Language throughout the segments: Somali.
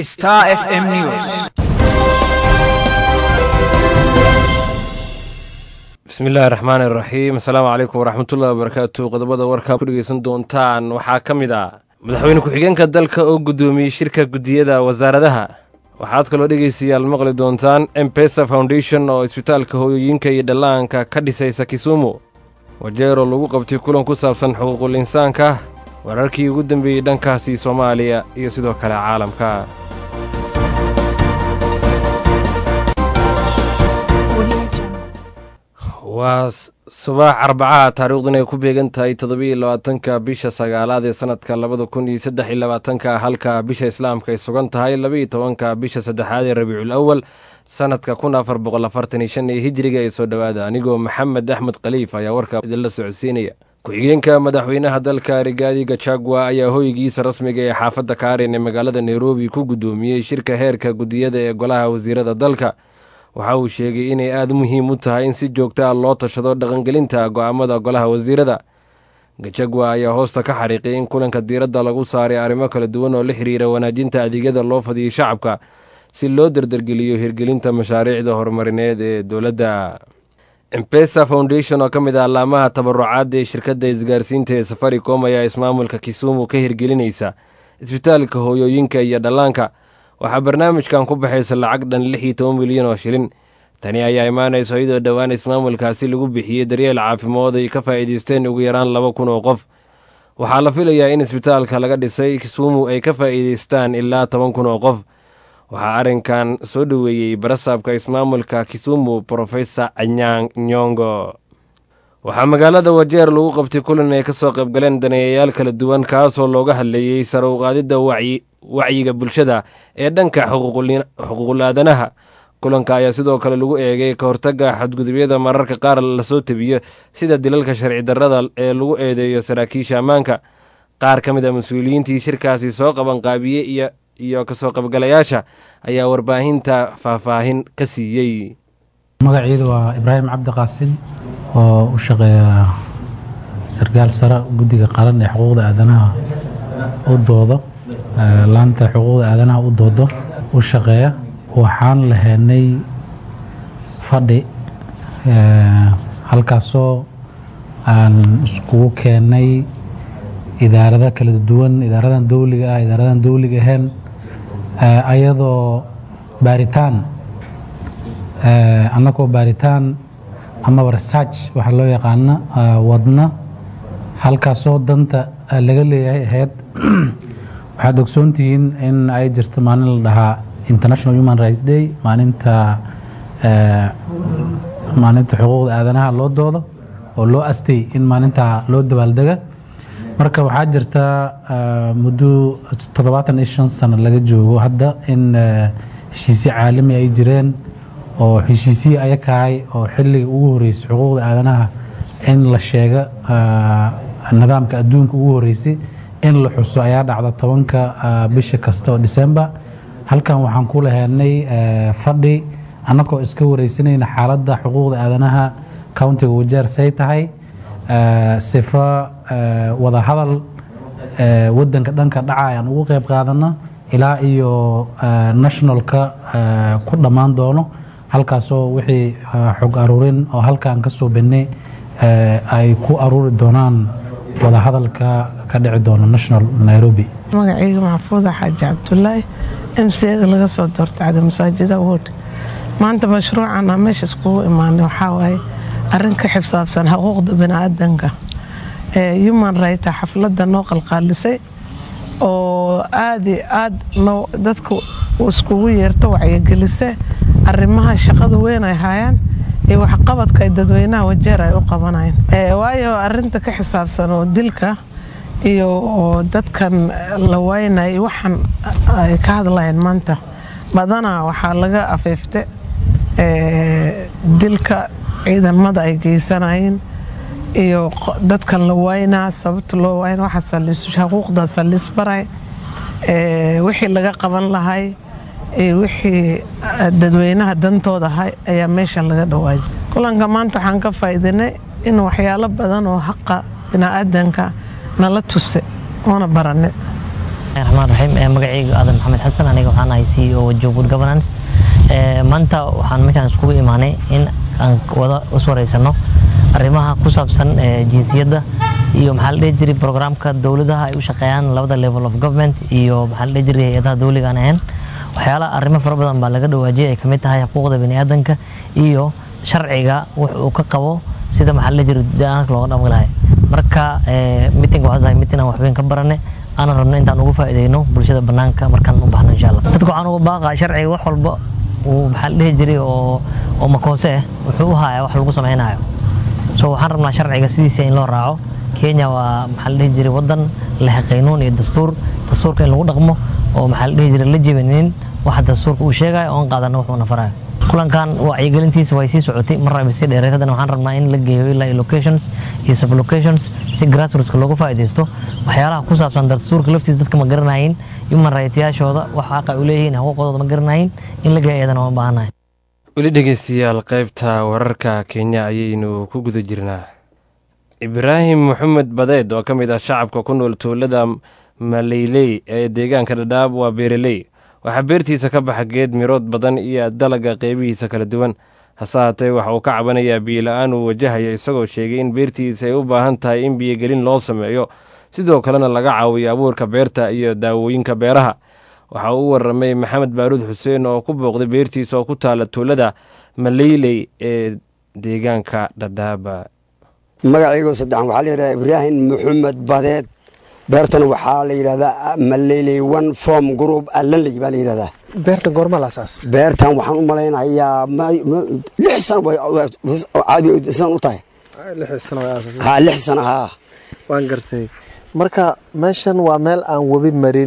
Star FM News. bismillaahi raxmaani raxiim asalaamu calaykum waraxmatullahi wabarakaatu qodobada warkaa ku dhegeysan doontaan waxaa ka mid ah madaxweyne ku-xigeenka dalka oo guddoomiyey shirka guddiyada wasaaradaha waxaad kaloo dhegeystayaal maqli doontaan embesa foundation oo isbitaalka hooyooyinka iyo dhallaanka ka dhisaysa kisumu wajeeroo lagu qabtay kulan ku saabsan xuquuqul insaanka wararkii ugu dambeeyey dhankaasi soomaaliya iyo sidoo kale caalamka waa subax arbacaha taariikhdun ay ku beegan tahay toddobiiyo labaatanka bisha sagaalaad ee sanadka labada kun iyo saddex iyo labaatanka halka bisha islaamka ay sugan tahay labaiyo tobanka bisha saddexaad ee rabiicul awal sanadka kun afar boqol afartan iyo shan ee hijiriga ee soo dhowaada anigoo maxamed axmed khaliif ayaa warkaa idinla socodsiinaya ku-xigeenka madaxweynaha dalka rigaadi gachagua ayaa hoygiisa rasmiga ee xaafadda kaarin ee magaalada nairobi ku guddoomiyey shirka heerka guddiyada ee golaha wasiirada dalka waxa uu sheegay inay aada muhiim u tahay in si joogta ah loo tashado dhaqangelinta go'aamada golaha wasiirada gajagwa ayaa hoosta ka xariiqay in kulanka diiradda lagu saaray arrimo kala duwan oo la xiriira wanaajinta adeegyada loo fadiyay shacabka si loo dardargeliyo hirgelinta mashaariicda horumarineed ee dowladda embesa foundation oo ka mid ah allaamaha tabarucaadda ee shirkadda isgaarsiinta ee safaricom ayaa ismaamulka kisumu ka hirgelinaysa isbitaalka hooyooyinka iyo dhallaanka waxaa barnaamijkan ku baxaysa lacag dhan lix iyo toban milyan oo shilin tani ayaa imaanayso iyadoo dhowaan ismaamulkaasi lagu bixiyey daryeel caafimaad ay ka faa'iidaysteen ugu yaraan laba kun oo qof waxaa la filayaa in isbitaalka laga dhisay kisumu ay ka faa'iidaystaan ilaa toban kun oo qof waxaa arrinkan soo dhoweeyey barasaabka ismaamulka kisumu profesor anyang nyongo waxaa magaalada wajeer lagu qabtay kulan ay ka soo qaybgaleen daneeyayaal kala duwan kaasoo looga hadleeyey sare u qaadidda wacyi wacyiga bulshada ee dhanka xuquuqul aadanaha kulanka ayaa sidoo kale lagu eegay ka hortagga xadgudubyada mararka qaar lasoo tebiyo sida dilalka sharci darrada ee lagu eedeeyo saraakiisha ammaanka qaar ka mid a mas-uuliyiintii shirkaasi soo qabanqaabiyey iyo kasoo qaybgalayaasha ayaa warbaahinta faahfaahin ka siiyey magaciidu waa ibraahim cabdi qaasin oo u shaqeeya sarkaal sare guddiga qaran ee xuquuqda aadanaha u doodo laanta xuquuqda aadanaha u doodo u shaqeeya waxaan lahaynay fadhi halkaasoo aan iskugu keennay idaarada kala duwan idaaradan dowliga ah idaaradan dowliga ahayn ayadoo baaritaan annagoo baaritaan amaba research waxaa loo yaqaana wadna halkaasoo danta laga leeyahay ahayd waxaad ogsoontihiin in ay jirto maalin la dhahaa international human rights day maalinta maalinta xuquuqda aadanaha loo doodo oo loo astay in maalintaa loo dabaaldega marka waxaa jirta muddo toddobaatan iyo shan sano laga joogo hadda in heshiisyo caalami ay jireen oo heshiisihii ayakahay oo xilliga ugu horeysay xuquuqda aadanaha in la sheega nidaamka adduunka ugu horeysay in la xuso ayaa dhacda tobanka bisha kasta oo december halkan waxaan ku lahaynay fadhi annagoo iska wareysanayna xaaladda xuquuqda aadanaha countiga wajeer say tahay sifa wadahadal wadanka dhanka dhaca ayaan ugu qeyb qaadana ilaa iyo nationalka ku dhammaan doono halkaasoo wixii xog aruurin oo halkaan ka soo bennay ay ku aruuri doonaan wadahadalka ka dhici doono national nairobi magacayga maxfuuda xaaji cabdulaahi m c da laga soo doortay cada masaajida wood maanta mashruucan aan meesha iskugu imaanay waxaa waaye arrin ka xisaabsan xuquuqda biniaadanka human right xafladda noo qalqaalisay oo aad i aad dadka iskugu yeerto wacyigelise arrimaha shaqada weyn ay hayaan iyo waxqabadka ay dadweynaha wajeer ay u qabanayaan waayo arinta ka xisaabsan oo dilka iyo dadkan la waynay waxaan ay ka hadlayaan maanta badanaa waxaa laga afeefte dilka ciidamada ay geysanayeen iyo dadkan la waynaa sababta loo wayna xuquuqda salisbaray wixii laga qaban lahay wixii dadweynaha dantooda ahay ayaa meesha laga dhawaajay kulanka maanta waxaan ka faa'iidinay in waxyaalo badan oo haqa biniaadanka nala tuse oona barane raxmaan raxiim magacayga aadan maxamed xasan aniga waxaan ahay c e o job good governance maanta waxaan meeshaan iskugu imaanay in aan wada iswareysano arrimaha ku saabsan jinsiyadda iyo maxaa la dhihi jiray programka dowladaha ay u shaqeeyaan labada level of government iyo maxaa la dhihi jiray hay-adaha dowliga aan ahayn waxyaala arrimo fara badan baa laga dhawaajiyay ay kamid tahay xuquuqda biniaadanka iyo sharciga wux uu ka qabo sida maxaa la dhihi jiray deegaanka looga dhaqmi lahay marka meeting waxaa ahay meeting aan waxweyn ka barane aanan rabno intaan ugu faa'iideyno bulshada banaanka markaan u baxno insha allah dadka waxaan uga baaqaa sharciga wax walba uu maxaa la dhihi jiray oo oo makoose ah wuxuu u hayaa wax lagu samaynayo so waxaan rabnaa sharciga sidiisa in loo raaco kenya waa maxaa la dhihi jiray wadan leh qaynuun iyo dastuur dastuurka in lagu dhaqmo oo maxaa la dhihi jiray la jebinin waxa dastuurka uu sheegayo oon qaadano wuxuuna farayo kulankan wacyigelintiisa way sii socotay mar raba sii dheereed haddana waxaan rabnaa in la geeyo ilaa locations iyo sublocations si grassrootska loogu faa'iidaysto waxyaalaha ku saabsan dastuurka laftiisa dadka ma garanayin human rightyaashooda wax xaqa u leeyihiin xuquuqdooda ma garanayin in la geeyo iyadana waan baahanahay weli dhegeystayaal qaybta wararka kenya ayaynu ku guda jirnaa ibraahim maxamed badeed oo ka mid ah shacabka ku nool tuulada maleyley ee deegaanka dhadhaab waa beereley waxaa beertiisa ka baxa geed mirood badan iyo dalaga qeybihiisa kala duwan hase haatee waxa uu ka cabanayaa biyola-aan uu wajahayo isagoo sheegay in beertiisa ay u baahan tahay in biyogelin loo sameeyo sidoo kalena laga caawiyo abuurka beerta iyo daawooyinka beeraha waxa uu u waramay maxamed baaruud xuseen oo ku booqday beertiisa oo ku taala tuulada maleyley ee deegaanka dhadhaaba magaciigoo saddexan waxaa la yidhahdaa ibraahim maxamed badeed beertan waxaa la yidhahdaa maleyley one form group allanley baa la yidhahdaa beertan goorma la asaas beertan waxaan u malaynayaa lix sano caadi san u tahay lix sano way aasas ha lix sano haa waan gartay marka meeshan waa meel aan webi marin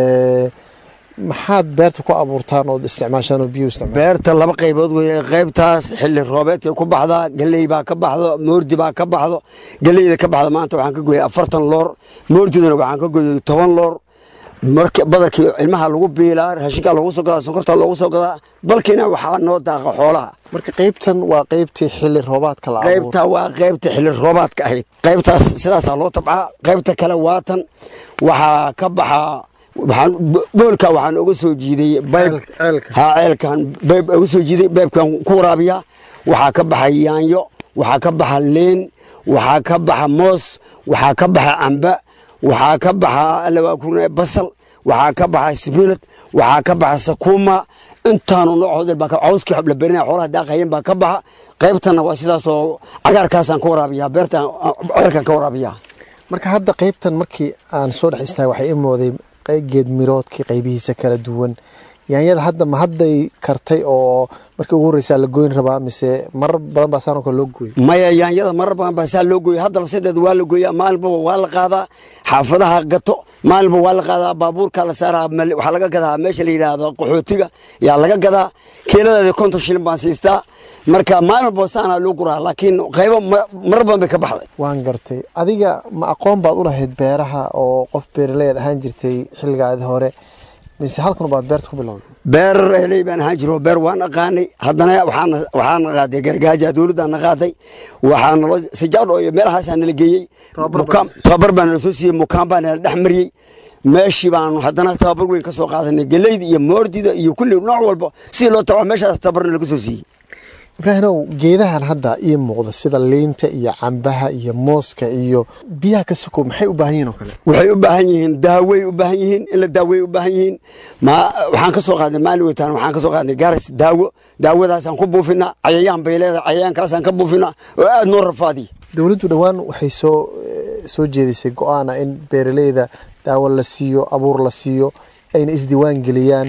maxaad beerta ku abuurtaan ood isticmaashaan oo biyo isticmaal beerta laba qaybood weeye qaybtaas xilli roobeedkay ku baxdaa galley baa ka baxdo moordi baa ka baxdo galleyda ka baxda maanta waxaan ka gooyay afartan loor moordidana waxaan ka gooyay toban loor marka badarkii ilmaha lagu biilaa raashinkaa loogu soo gadaa sonkortaa loogu soo gadaa balkiina waxaa noo daaqa xoolaha marka qaybtan waa qaybtii xilli roobaadka la abuuro qaybta waa qaybta xilli roobaadka ahayd qaybtaas sidaasaa loo tabcaa qaybta kale waatan waxaa ka baxaa waxaan boolka waxaan uga soo jiiday bayb ceelka ha ceelkan bayb uga soo jiiday baybkan ku waraabiya waxaa ka baxa yaanyo waxaa ka baxa leen waxaa ka baxa moos waxaa ka baxa camba waxaa ka baxa alawaakurna basal waxaa ka baxa sibinad waxaa ka baxa sakuuma intaanu noocood baa cawskii xobla berinaya xoolaha daaqayeen baa ka baxa qaybtana waa sidaasoo cagaarkaasaan ka waraabiyaa beertan ceelkan ka waraabiyaa marka hadda qaybtan markii aan soo dhex istaagay waxay i mooday geed miroodkii qaybihiisa kala duwan yaanyada hadda ma hadday kartay oo markii ugu horreysaa la goyn rabaa mise marar badan baa saan oo kale loo gooyay maya yaanyada marar badan baa saa loo gooya haddaba sideed waa la gooyaa maalinbaba waa la qaadaa xaafadaha gato maalinba waa la qaadaa baabuurka la saaraa waxaa laga gadaa meesha la yidhaahdo qaxootiga yaa laga gadaa kiiladeeda konton shilin baan siistaa marka maalinba saanaa loo guraa laakiin qaybo marar badan bay ka baxday waan gartay adiga ma aqoon baad u lahayd beeraha oo qof beeraleed ahaan jirtay xilligaadi hore mise halkan baad beerta ku bilowday beer heley baan ahaan jiro beer waan aqaanay haddana waxaan qaaday gargaaja dowladdaa na qaaday waxaa nalo sijaadho iyo meelahaasaa nala geeyey tababar baa nala soo siiyey mukaan baa nala dhex mariyey meeshii baanu haddana tababar weyn ka soo qaadanay geleyda iyo moordida iyo kulli nooc walba sidii loo tabaa meeshaas tababarna laga soo siiyey ibraahimow geedahan hadda ii muuqda sida liinta iyo cambaha iyo mooska iyo biyaha ka sokow maxay u baahan yihin oo kale waxay u baahan yihiin daawey u baahan yihiin in la daaweey u baahan yihiin ma waxaan ka soo qaadnay maalin weytaan waxaan ka soo qaadnay gaaris daawo daawadaasaan ku buufinaa cayayaan bay leedahay cayayaankaasaan ka buufinaa oo aada noo rafaadiya dowladdu dhowaan waxay soo soo jeedisay go-aana in beeraleyda daawo la siiyo abuur la siiyo ayna isdiiwaan geliyaan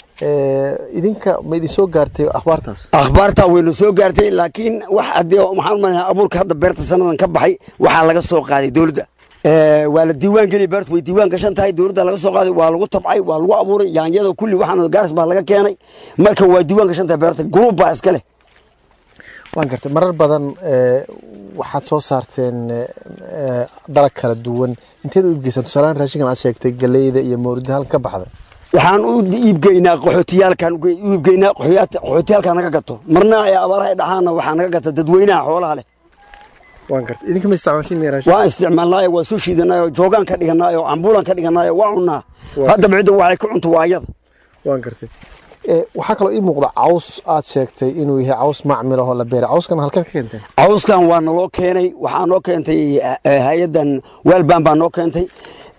idinka ma idin soo gaartay akhbaartaas akhbaartaa wayna soo gaartay laakiin wax haddii waxaan umaleynaa abuurka hadda beerta sanadan ka baxay waxaa laga soo qaaday dowladda waa la diiwaan geliya beertu way diiwaan gashan tahay dowladda laga soo qaaday waa lagu tabcay waa lagu abuuray yaanyada kulli waxaan gaaris baa laga keenay marka waa diiwaan gashan tahay beerta gruub baa iska leh waan gartay marar badan waxaad soo saarteen dalag kala duwan inteed u iibgeysaan tusaalahaan raashinkan aad sheegtay galeyda iyo mawrida halka ka baxda waxaan u iibgeynaa qaxootiyaalkan u iibgeynaa qaxootiyaalka naga gato marna ay abaaraha dhaxaana waxaa naga gata dadweynaha xoolaha leh waan gartay idinka ma isticmaashin miyaa raashin waan isticmaalnaayo waa soo shiidanaayo joogaan ka dhiganaayo cambuulan ka dhiganaayo waa cunnaa Waa. haddaba cidda waxay ka cunto waa ayada waan gartay Eh, waxaa kaloo ii muuqda caws aad sheegtay inuu yahay caws macmil ahoo la beeray cawskan halkeed ka keenteen cawskan waa naloo keenay waxaa noo keentay eh, hay-adan waalbaan baa noo keentay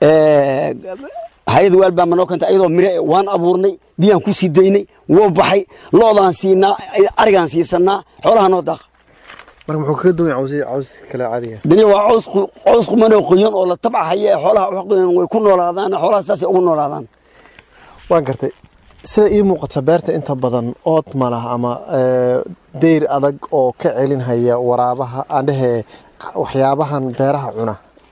Eh, hay-adda waalbaan baa noo keentay ayadoo mire eh, waan abuurnay biyaan ku sii daynay wuu baxay loodaan siinaa arigaan siisanaa xoolaha noo daaqa marka muxuu kaga duwan yahay caws caws kale caadiga dani waa caws qu- caws qumanoo qoyan oo la tabcahaya ee xoolaha wax qoyan way ku noolaadaan xoolaha saasay ugu noolaadaan waan gartay sida ii muuqata beerta inta badan ood ma lah ama eh, deyr adag oo ka celinhaya waraabaha aan dhehe waxyaabahan beeraha cuna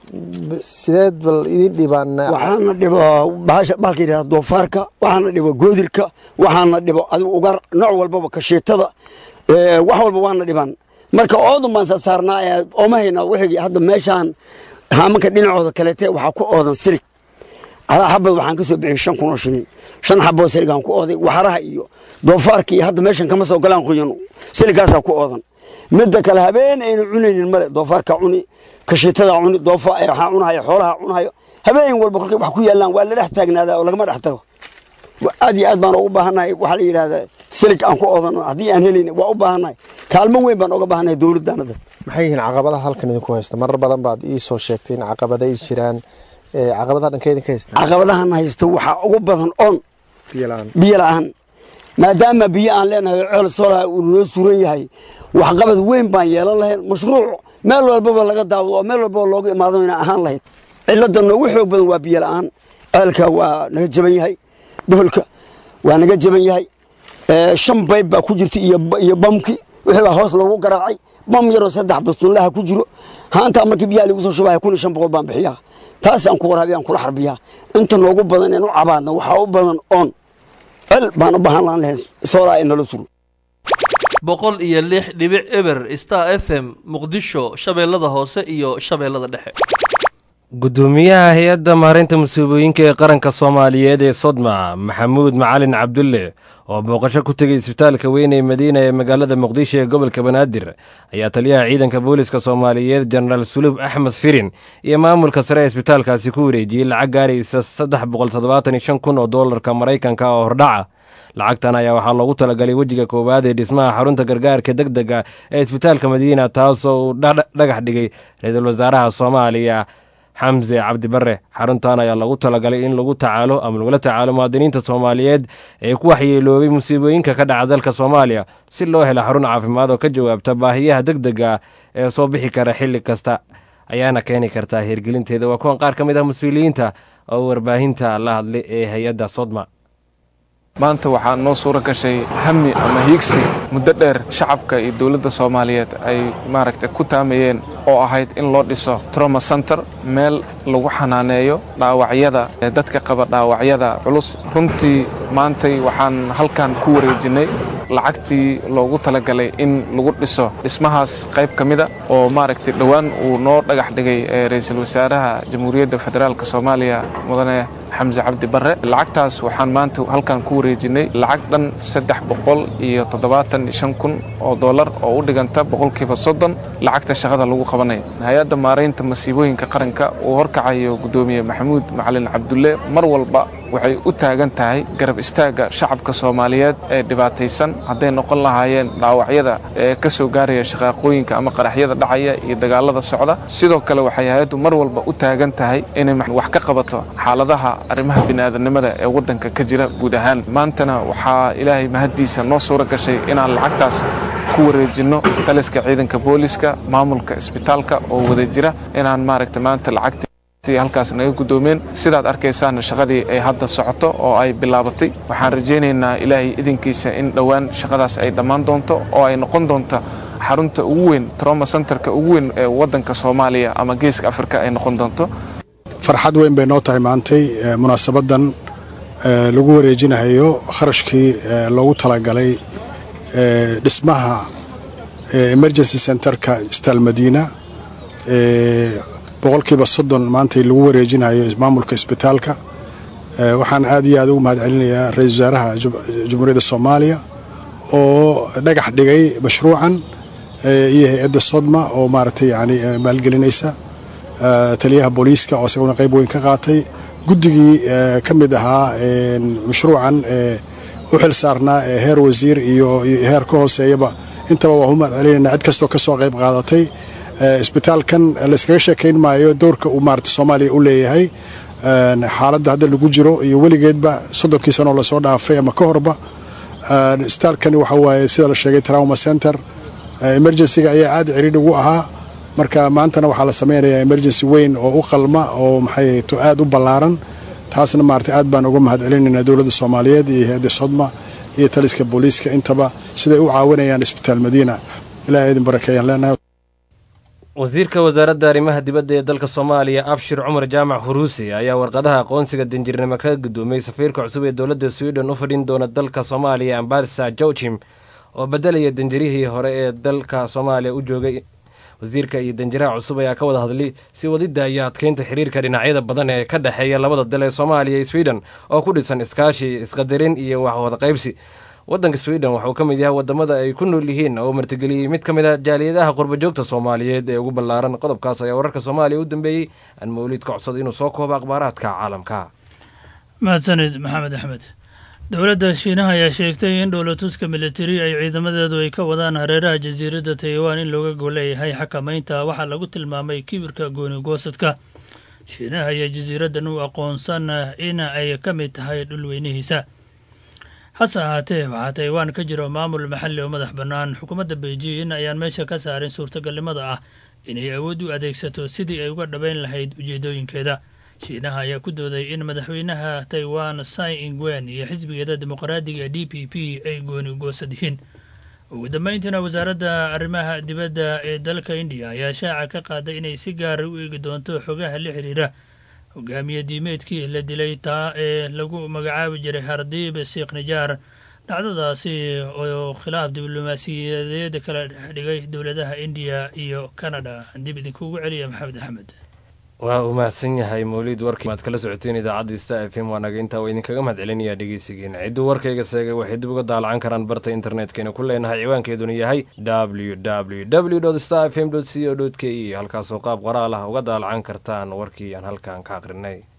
B- sideed bal idin dhibaan waxaana dhibo bahasha bahalka yidhahda doofaarka waxaana dhibo goodirka waxaana dhibo adigu ugar nooc walbaba kasheetada ee, wax walba waana dhiban marka oodan baan saa saarnaa ee ooma haynaa wixii hadda meeshaan haamanka dhinacooda kaleete waxaa ku oodan sirig alaa xabad waxaan ka soo bixiyey shan kun oo shilin shan xaboo siligaan ku ooday waxaraha iyo doofaarka iyo hadda meeshan kama soo galaan qoyan siligaasaa ku oodan midda kale habeen aynu cunaynin male doofaarka cuni kashiitada cuni doofa eh, waxaa cunahaya xoolaha cunahayo habeen walba kolkay wax ku yaalaan waa la dhex taagnaadaa oo lagama dhex tago Wa- aad iyo aad baan ugu baahannahay waxaa la yidhahdaa silig aan ku oodano haddii aan helin waa u baahannahay kaalmo weyn baan uga baahannahay dowladdaanada maxay yihiin caqabadaha halkan idinku haysta marar badan baad ii soo sheegtay in caqabada ay jiraan Eh, caqabadaha dhanka idinka haysta caqabadahan haysto waxaa ugu badan on biyo la-aan biyo la'aan maadaama biyo aan leenahay ceel soolaha uu noo suran yahay waxqabad weyn baan yeelan lahayn mashruuc meel walbaba laga daawado oo meel walbaba looga imaado inaan ahaan lahayd cilada noogu xoog badan waa biyo la'aan ceelka waa naga jaban yahay boholka waa naga jaban yahay Eh, shan bayb baa ku jirta iyo iyo bamki wixii baa hoos loogu garaacay bam yaroo saddex bastunlaha ku jiro haantaa markii biyaha lagu soo shubaya kun iyo shan boqol baan bixiyaa taasaan ku waraabiya aan kula xarbiyaa inta noogu badan in u cabaadna waxaa u badan oon cel baan u baahan laan lahayn soolaa in nala suro boqol iyo lix dhibic eber star f m muqdisho shabeellada hoose iyo shabeellada dhexe gudoomiyaha hay-adda maareynta musiibooyinka ee qaranka soomaaliyeed ee sodma maxamuud macalin cabdulle oo booqasho ku tegay isbitaalka weyn ee madiina ee magaalada muqdisho ee gobolka banaadir ayaa taliyaha ciidanka booliska soomaaliyeed jenaraal sulub axmed firin iyo maamulka sare ee isbitaalkaasi ku wareejiyey lacag gaaraysa saddex boqol toddobaatan iyo shan kun oo doolarka maraykanka oo hordhaca lacagtan ayaa waxaa loogu talagalay wejiga koowaad ee dhismaha xarunta gargaarka deg dega ee isbitaalka madiina taasoo uu dha- dhagax dhigay ra-iisul wasaaraha soomaaliya xamse cabdi bare xaruntan ayaa lagu talagalay in lagu tacaalo ama lagula tacaalo muwaadiniinta soomaaliyeed ee ku waxyeeloobay musiibooyinka ka dhaca dalka soomaaliya si loo helo xarun caafimaad oo ka jawaabta baahiyaha deg dega ee soo bixi kara xilli kasta ayaana keeni kartaa hirgelinteeda waa kuwan qaar ka mid ah mas-uuliyiinta oo warbaahinta la hadlay ee hay-adda sodma maanta waxaa noo suuro gashay hami ama hiigsi muddo dheer shacabka iyo dowladda soomaaliyeed ay maaragtay ku taamayeen oo ahayd in loo dhiso trauma center meel lagu xanaaneeyo dhaawacyada ee dadka qaba dhaawacyada culus runtii maantay waxaan halkan ku wareejinnay lacagtii loogu talagalay in lagu dhiso dhismahaas qayb ka mida oo maaragtay dhowaan uu noo dhagax dhigay ee ra'iisul wasaaraha jamhuuriyadda federaalka soomaaliya mudane xamse cabdi barre lacagtaas waxaan maanta halkan ku wareejinnay lacag dhan saddex boqol iyo toddobaatan iyo shan kun oo dollar oo u dhiganta boqolkiiba soddon lacagta shaqada lagu qabanayo hay-adda maaraynta masiibooyinka qaranka uu horkacayo guddoomiye maxamuud macalin cabdulle mar walba waxay u taagan tahay garab istaagga shacabka soomaaliyeed ee dhibaataysan hadday noqon lahaayeen dhaawacyada ee ka soo gaaraya shaqaaqooyinka ama qaraxyada dhacaya iyo dagaalada socda sidoo kale waxay hay-addu mar walba u taagan tahay inay wax ka qabato xaaladaha arrimaha bini'aadanimada ee waddanka ka jira guud ahaan maantana waxaa ilaahay mahaddiisa noo suuro gashay inaan lacagtaas ku wareejinno taliska ciidanka booliska maamulka isbitaalka oo wada jira inaan maaragta maanta lacagta halkaas naga guddoomeen sidaad arkaysaan shaqadii ay hadda socoto oo ay bilaabatay waxaan rajaynaynaa ilaahay idinkiisa in dhowaan shaqadaas ay dhammaan doonto oo ay noqon doonto xarunta ugu weyn trauma centerka ugu weyn ee waddanka soomaaliya ama geeska afrika ay noqon doonto farxad weyn bay noo tahay maantay munaasabadan lagu wareejinayo kharashkii loogu talagalay dhismaha emergency centerka isbitaal madiina boqolkiiba soddon maantay lagu wareejinayo maamulka isbitaalka waxaan aad iyo aad ugu mahad celinayaa ra-iisul wasaaraha jamhuuriyadda soomaaliya oo dhagax dhigay mashruucan iyo hay-adda sodma oo maaragtay yani maalgelinaysa taliyaha booliiska oo isaguna qayb weyn ka qaatay guddigii ka mid ahaa mashruucan u xil saarnaa heer wasiir iyo heer ka hooseeyaba intaba waa u mahad celinayna cid kastoo ka soo qayb qaadatay isbitaalkan layskaga sheekayn maayo doorka uu maarata soomaaliya u leeyahay xaaladda hadda lagu jiro iyo weligeedba soddonkii sanoo lasoo dhaafay ama ka horba isbitaalkani waxa waaye sida la sheegay trauma center emergencyga ayaa aad ciriidh ugu ahaa marka maantana waxaa la samaynayaa emergency weyn oo u qalma oo maxay to aad u ballaaran taasna maarata aad baan uga mahad celinaynaa dowladda soomaaliyeed iyo hay-adda sodma iyo taliska booliiska intaba siday u caawinayaan isbitaal madiina ilaah idin barakeeyaan leenahay wasiirka wasaaradda arrimaha dibadda ee dalka soomaaliya abshir cumar jaamac huruusi ayaa warqadaha aqoonsiga danjirnimo ka gudoomiyey safiirka cusub ee dowladda sweden u fadhin doona dalka soomaaliya ambassador joachim oo bedelaya danjirihii hore ee dalka soomaaliya u joogay wasiirka iyo danjiraha cusub ayaa ka wada hadlay si wadidda iyo adkeynta xiriirka dhinacyada badan ee ka dhexeeya labada dal ee soomaaliya iyo sweden oo ku dhisan iskaashi isqadarin iyo waxwada qaybsi waddanka sweden waxauu ka mid yahay wadamada ay ku nool yihiin oo martigeliyey mid ka mid a jaaliyadaha qurbajoogta soomaaliyeed ee ugu ballaaran qodobkaas ayaa wararka soomaaliya u dambeeyey aan mawliid ka codsaday inuu soo koobo akhbaaraadka caalamka mahadsanid maxamed axmed dowladda shiinaha ayaa sheegtay in dhowlatuska militari ay ciidamadeedu ay ka wadaan hareeraha jasiiradda taiwan in looga goleeyahay xakamaynta waxaa lagu tilmaamay kibirka gooni-goosadka shiinaha ayaa jasiiraddan u aqoonsan in ay ka mid tahay dhulweynihiisa hase ahaatee waxaa taiwan ka jiro maamul maxalli oo madax bannaan xukuumadda beijing ayaan meesha ka saarin suurtagalnimada ah inay awood u adeegsato sidii ay uga dhabayn lahayd ujeedooyinkeeda shiinaha ayaa ku dooday in madaxweynaha taiwan sai ingwen iyo xisbigeeda dimuqraadiga d p p ay gooni goosad yihiin ugu dambeyntiina wasaaradda arrimaha dibadda ee dalka indiya ayaa shaaca ka qaaday inay si gaara u eegi doonto xogaha la xiriira hogaamiye diimeedkii la dilay taa ee lagu magacaabi jiray hardiib siikh nijaar dhacdadaasi oo khilaaf diblomaasiyadeed kala dhexdhigay dowladaha indiya iyo canada dib idinkugu celiya maxamed axmed waa uu mahadsan yahay mawliid warkii maad kala socoteen idaacadda sta f m waa naga intaa waa idinkaga mahad celinayaa dhegeysigeena cidduu warkayga seegay waxay dib uga daalacan karaan barta internetkayna ku leenahay ciwaankeeduna yahay w w w star f m c o k e halkaasoo qaab qoraal ah uga daalacan kartaan warkii aan halkan ka aqrinay